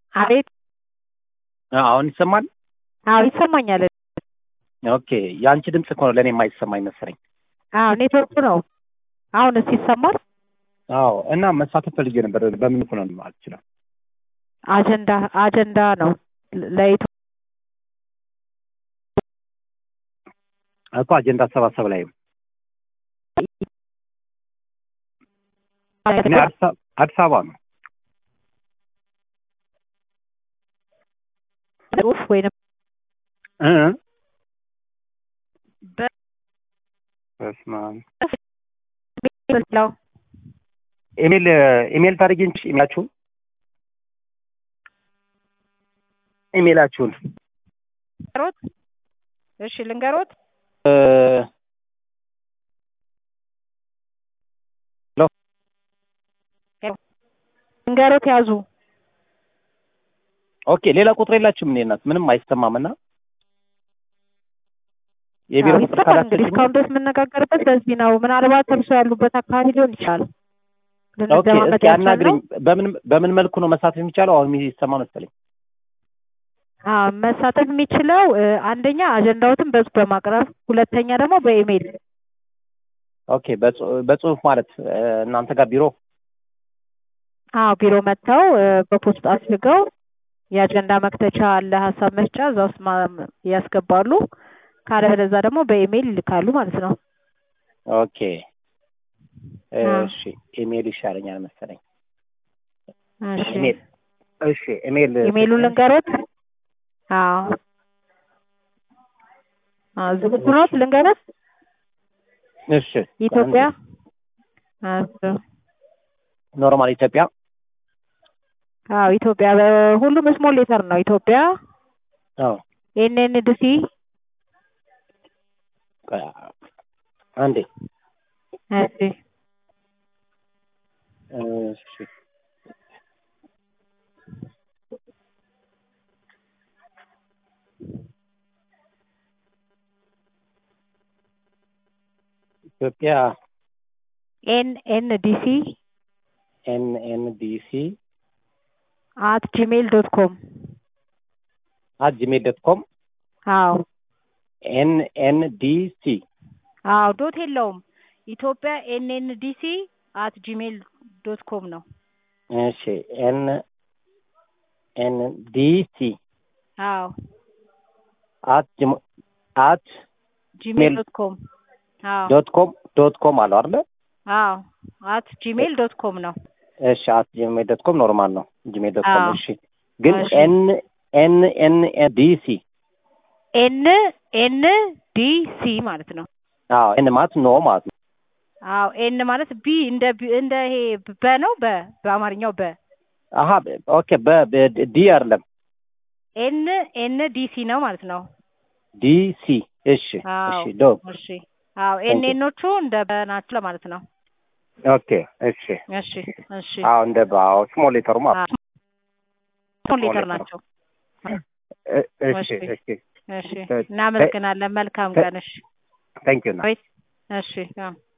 አቤት አሁን ይሰማል? አዎ ይሰማኛል። ኦኬ የአንቺ ድምፅ እኮ ነው ለእኔ የማይሰማኝ መሰለኝ። አዎ ኔትወርኩ ነው። አሁንስ ይሰማል? አዎ እና መሳተፍ ፈልጌ ነበር። በምን እኮ ነው አልችልም። አጀንዳ አጀንዳ ነው ለኢትዮ እኮ አጀንዳ አሰባሰብ ላይ እኔ አዲስ አበባ- አዲስ አበባ ነው። ጽሁፍ ወይንም እ በ- በስመ አብ። ለው ኢሜል ኢሜል ታደርጊ ኢሜላችሁን ኢሜላችሁን ልንገሮት? እሺ ልንገሮት። እ ልንገሮት ያዙ። ኦኬ ሌላ ቁጥር የላችሁም? እኔ እናት ምንም አይሰማምና የቢሮ አዎ፣ ቁጥር ይሰማል እንግዲህ ካላችሁ እስካሁን ድረስ የምነጋገርበት በዚህ ነው። ምናልባት እርሶ ያሉበት አካባቢ ሊሆን ይችላል። ኦኬ ልንደማመጥ እስኪ አናግሪኝ። ያልቻልነው በምን በምን መልኩ ነው መሳተፍ የሚቻለው? አሁን የሚሰማ መሰለኝ። አዎ፣ መሳተፍ የሚችለው እ፣ አንደኛ አጀንዳዎትን በጽሁፍ በማቅረብ ሁለተኛ ደግሞ በኢሜይል ኦኬ በጽ- በጽሁፍ ማለት እ፣ እናንተ ጋር ቢሮ አዎ ቢሮ መጥተው እ፣ በፖስት አስልገው የአጀንዳ መክተቻ አለ ሀሳብ መስጫ እዛ ውስጥ ማ- ያስገባሉ። ካለበለዛ ደግሞ በኢሜይል ይልካሉ ማለት ነው። ኦኬ አዎ። እሺ ኢሜል ይሻለኛል መሰለኝ። እሺ ኢሜል እሺ ኢሜል ኢሜይሉን ልንገሮት? አዎ አዎ ዝግጁ ኖት? ልንገሮት? እሺ ኢትዮጵያ አዎ ኖርማል ኢትዮጵያ አዎ ኢትዮጵያ በሁሉም ስሞል ሌተር ነው። ኢትዮጵያ አዎ ኤንኤንዲሲ ቆይ፣ አንዴ እሺ እሺ ኢትዮጵያ ኤንኤንዲሲ ኤን ኤን ዲ ሲ አት ጂሜይል ዶት ኮም አት ጂሜል ዶት ኮም አዎ ኤን ኤን ዲ ሲ አዎ ዶት የለውም። ኢትዮጵያ ኤንኤንዲሲ አት ጂሜይል ዶት ኮም ነው። እሺ ኤን ኤን ዲ ሲ አዎ አት ጂሞ- አት ጂሜይል ሜል- ዶት ኮም አዎ ዶት ኮም ዶት ኮም አለው አይደለ? አዎ አት ጂሜይል ዶት ኮም ነው። እሺ አት ጂሜል ዶት ኮም ኖርማል ነው። ጂሜል ዶት ኮም አዎ። እሺ። ግን እሺ። ኤን ኤን ኤን ኤን ዲ ሲ ኤን ኤን ዲ ሲ ማለት ነው። አዎ ኤን ማለት ኖ ማለት ነው። አዎ ኤን ማለት ቢ እንደ ቢ- እንደ ይሄ በ ነው በ በአማርኛው በ አሀ ኦኬ በ በ- ዲ አይደለም ኤን ኤን ዲ ሲ ነው ማለት ነው። ዲ ሲ እሺ አዎ እሺ ዶ እሺ አዎ ኤን ኤኖቹ እንደ በ ናቸው ለማለት ነው። ኦኬ እሺ እሺ እሺ አዎ እንደ ባው ስሞል ሌተሩ ማለት ነው። ስሞል ሌተር ናቸው። እ- እሺ እሺ። እሺ እሺ እናመሰግናለን። መልካም ቀን። እሺ ታንክ ዩ አቤት። እሺ አዎ